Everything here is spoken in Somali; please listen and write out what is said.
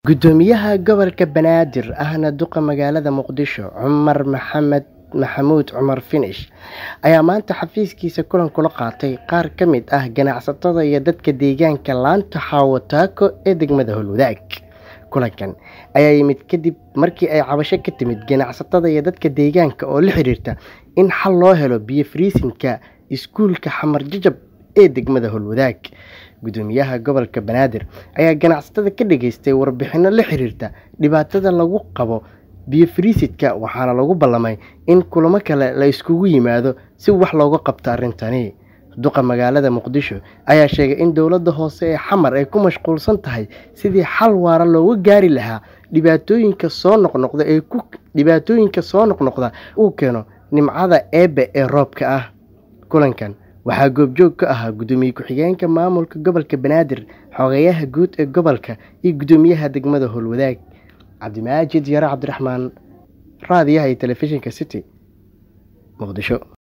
Guddoomiyaha gobolka Banaadir ahna duqa magaalada Muqdisho Cumar Maxamed Maxamuud Cumar Finish ayaa maanta xafiiskiisa kulan kula qaatay qaar ka mid ah ganacsatada iyo dadka deegaanka laanta Xawo Taako ee degmada Howlwadaag. Kulankan ayaa yimid kadib markii ay cabasho ka timid ganacsatada iyo dadka deegaanka oo la xiriirta in xal loo helo biyo fariisinka iskuulka Xamar Jajab ee degmada Howlwadaag. Guddoomiyaha gobolka Banaadir ayaa ganacsatada ka dhageystay warbixino la xiriirta dhibaatada lagu qabo biyo fariisidka waxaana lagu ballamay in kulamo kale la isugu yimaado si wax looga qabto arrintani. Duqa magaalada Muqdisho ayaa sheegay in dowladda hoose ee Xamar ay ku mashquulsan tahay sidii xal waara looga gaari lahaa dhibaatooyinka soo noqnoqda ee ku dhibaatooyinka soo noqnoqda uu keeno nimcada eebbe ee roobka ah. Kulankan waxaa goobjoog ka ahaa guddoomiye ku-xigeenka maamulka gobolka Banaadir, xogayaha guud ee gobolka iyo guddoomiyaha degmada Howlwadaag. Cabdimaajid Yare Cabdiraxmaan, raadiyaha iyo telefishinka City, Muqdisho.